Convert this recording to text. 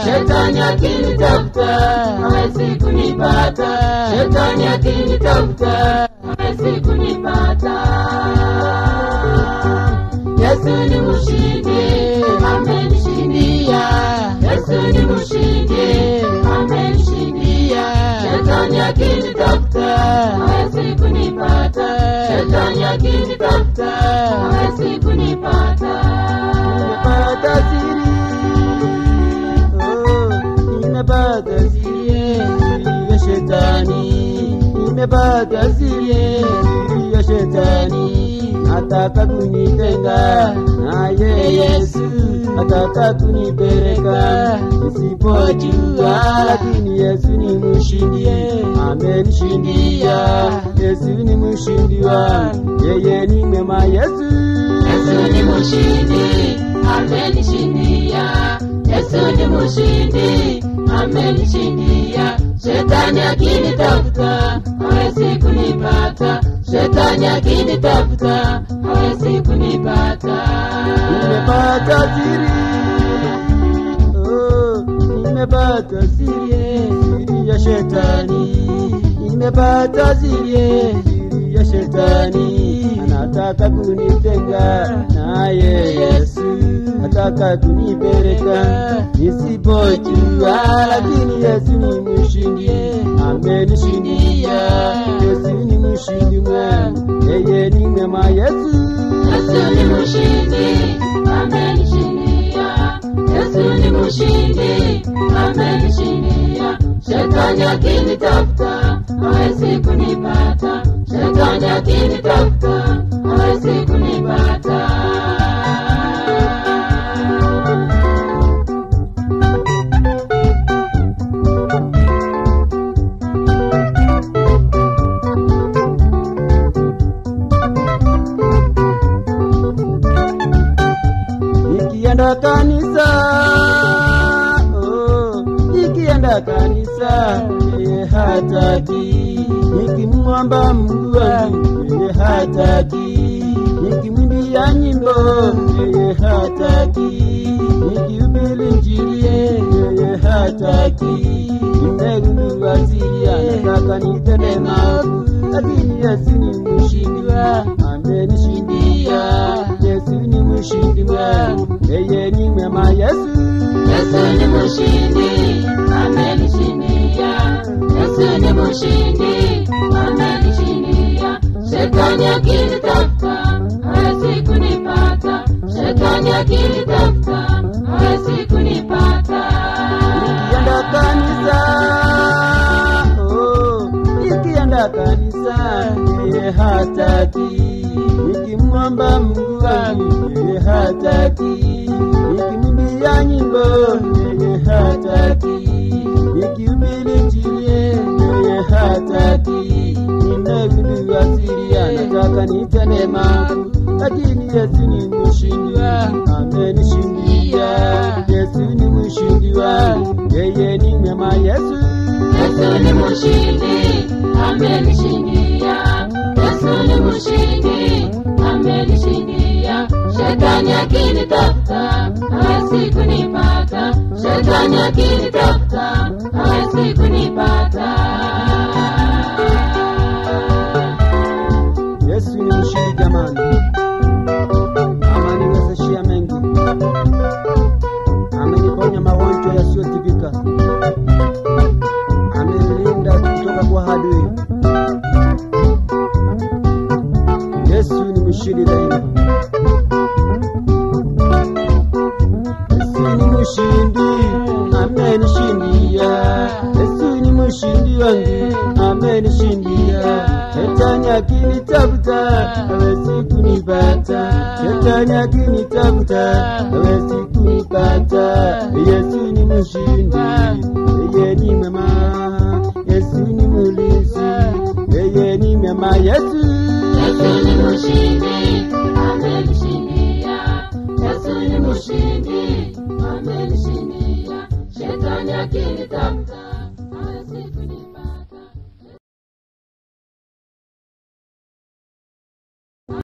Shetani akinitafuta hawezi kunipata. Shetani akinitafuta hawezi kunipata. Yesu ni mshindi, amenishindia. Yesu ni mshindi, amenishindia. Shetani akinitafuta hawezi kunipata. Shetani akinitafuta hawezi kunipata. Nimepata siri, oh, nimepata siri ya shetani, nimepata siri ya shetani, ataka kunitenga naye Yesu, ataka kunipeleka nisipojua, lakini Yesu ni mshindi, amenishindia. Yesu ni mshindi wangu, yeye ni mwema Yesu. Yesu ni mshindi, amenishindia. Yesu ni mshindi, amenishindia. Shetani akinitafuta hawezi kunipata. Shetani akinitafuta hawezi kunipata. Nimepata siri, oh, nimepata siri, siri ya shetani, nimepata siri, siri ya shetani, anataka kunitenga naye Yesu, ataka kunipeleka nisipojua, lakini Yesu ni mshindi, amenishindia. Yesu ni mshindi mwangu, yeye ni mwema Yesu. Yesu ni mshindi, amenishindia. Yesu ni mshindi, amenishindia. Shetani akinitafuta hawezi kunipata. Shetani akinitafuta hawezi kunipata. nikienda kanisa oh, nikienda kanisa yeye hataki nikimwomba Mungu wangu yeye hataki nikimwimbia nyimbo yeye hataki nikihubiri Injili yeye hataki nimegundua siri anataka nitende maovu lakini Yesu ni mshindi wangu amenishindia Yesu ni mshindi wangu yeye ni mwema Yesu Yesu ni mshindi, amenishindia. Yesu ni mshindi, amenishindia. Shetani akinitafuta hawezi kunipata. Shetani akinitafuta hawezi kunipata. nikienda kanisa oh, nikienda kanisa yeye hataki nikimwomba Mungu wangu yeye hataki nikimwimbia nyimbo yeye hataki nikihubiri Injili yeye hataki nimegundua siri anataka nitende maovu lakini Yesu ni mshindi wangu amenishindia Yesu ni mshindi wangu yeye ni mwema Yesu Yesu ni mshindi, amenishindia. Yesu ni mshindi, amenishindia. Shetani akinitafuta hawezi kunipata. Shetani akinitafuta hawezi kunipata. Yesu ni mshindi jamani, ameniwezeshia mengi, ameniponya magonjwa yasiyotibika, amenilinda kutoka kwa adui. Yesu ni mshindi daima. Yesu ni mshindi, amenishindia. Yesu ni mshindi wangu, amenishindia. Shetani akinitafuta hawezi kunipata, shetani akinitafuta hawezi kunipata. Yesu ni mshindi, yeye ni mwema. Yesu ni mlinzi, yeye ni mwema. Yesu Yesu ni mshindi,